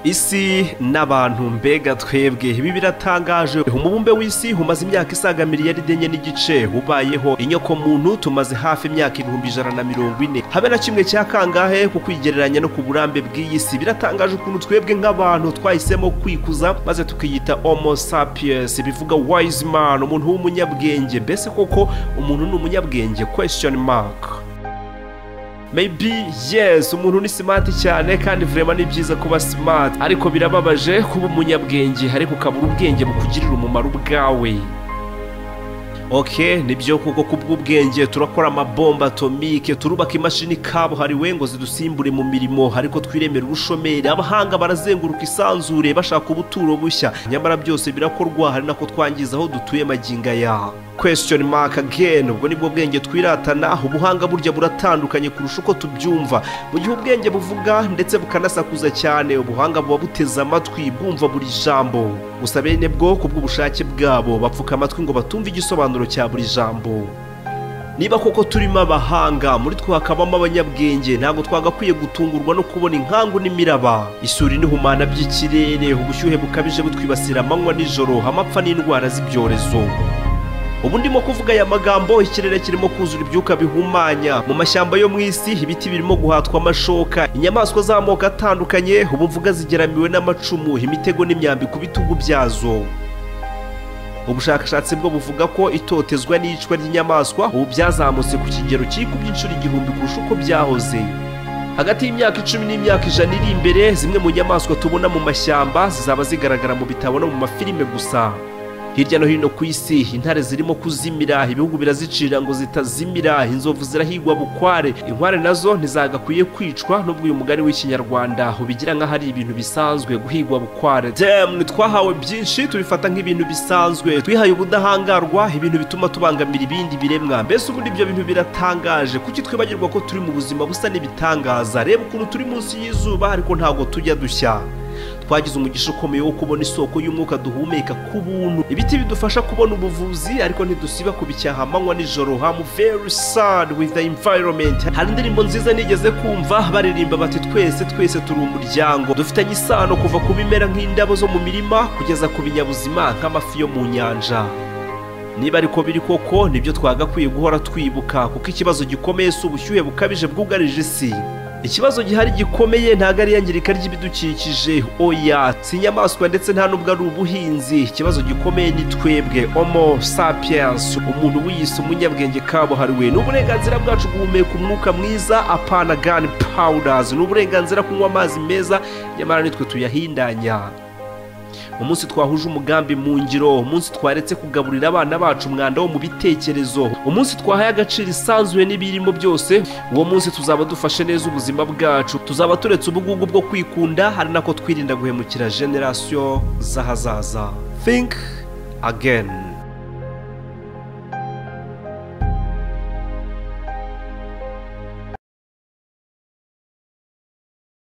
isi n'abantu mbega twebwe ibi biratangaje umubumbe w'isi humaze imyaka isaga miliyaride enye n'igice ubayeho inyokomuntu tumaze hafi imyaka ibihumbi ijana na mirongo ine habe na kimwe cya kangahe ku kwigereranya no ku burambe bw'iyi si biratangaje ukuntu twebwe nk'abantu twahisemo kwikuza maze tukiyita homo sapiens bivuga wise man umuntu w'umunyabwenge mbese koko umuntu ni umunyabwenge question mark maybe yes umuntu ni simati cyane kandi vrema ni byiza kuba simati ariko birababaje kuba umunyabwenge ariko ukabura ubwenge bukugirira umumaro ubwawe ok nibyo kuko kubw'ubwenge turakora amabomba atomike turubaka imashini kabuhariwe ngo zidusimbure mu mirimo ariko twiremera ubushomeri abahanga barazenguruka isanzure bashaka ubuturo bushya nyamara byose birakorwa hari nako twangiza aho dutuye maginga yaha question mark again ubwo nibwo bwenge twiratana ubuhanga burya buratandukanye kurusha uko tubyumva mu gihe ubwenge buvuga ndetse bukanasakuza cyane ubuhanga buba buteze amatwi bwumva buri jambo gusa bene bwo ku bw'ubushake bwabo bapfuka amatwi ngo batumve igisobanuro cya buri jambo niba koko turimo abahanga muri twe hakabamo abanyabwenge ntabwo twagakwiye gutungurwa no kubona inkangu n'imiraba isuri n'ihumana by'ikirere ubushyuhe bukabije butwibasira amanywa nijoro amapfa n'indwara z'ibyorezo ubu ndimo kuvuga aya magambo ikirere kirimo kuzura ibyuka bihumanya mu mashyamba yo mu isi ibiti birimo guhatwa amashoka inyamaswa z'amoko atandukanye ubu mvuga zigeramiwe n'amacumu imitego n'imyambi ku bitugu byazo ubushakashatsi bwo buvuga ko itotezwa n'iyicwa ry'inyamaswa ubu byazamutse ku kigero kikubye inshuro igihumbi kurusha uko byahoze hagati y'imyaka icumi n'imyaka ijana iri imbere zimwe mu nyamaswa tubona mu mashyamba zizaba zigaragara mu bitabo no mu mafilime gusa hirya no hino ku isi intare zirimo kuzimira ibihugu birazicira ngo zitazimira inzovu zirahigwa bukware inkware nazo ntizagakwiye kwicwa n'ubwo uyu mugani w'ikinyarwanda ubigira nk'aho ari ibintu bisanzwe guhigwa bukware demwe twahawe byinshi tubifata nk'ibintu bisanzwe twihaye ubudahangarwa ibintu bituma tubangamira ibindi biremwa mbese ubundi ibyo bintu biratangaje kuki twibagirwa ko turi mu buzima busa n'ibitangaza reba ukuntu turi munsi y'izuba ariko ntabwo tujya dushya twagize umugisha ukomeye wo kubona isoko y'umwuka duhumeka ku buntu ibiti bidufasha kubona ubuvuzi ariko ntidusiba kubicyaha amanywa nijoro hamu very sad with the environment hari indirimbo nziza nigeze kumva baririmba bati twese twese turi umuryango dufitanye isano kuva ku bimera nk'indabo zo mu mirima kugeza ku binyabuzima nk'amafi yo mu nyanja niba ariko biri koko nibyo twagakwiye guhora twibuka kuko ikibazo gikomeye si ubushyuhe bukabije bwugarije isi ikibazo gihari gikomeye ntabwo ari iyangirika ry'ibidukikije oya si inyamaswa ndetse nta n'ubwo ari ubuhinzi ikibazo gikomeye ni twebwe homo sapiens umuntu wiyise umunyabwenge kabuhariwe ni uburenganzira bwacu guhumeka umwuka mwiza apana gani powders ni uburenganzira kunywa amazi meza nyamara nitwe tuyahindanya umunsi twahuje umugambi mu ngiro umunsi twaretse kugaburira abana bacu umwanda wo mu bitekerezo umunsi twahaye agaciro isanzuye n'ibirimo byose uwo munsi tuzaba dufashe neza ubuzima bwacu tuzaba turetse ubugugu bwo kwikunda hari nako twirinda guhemukira generasiyo z'ahazaza think again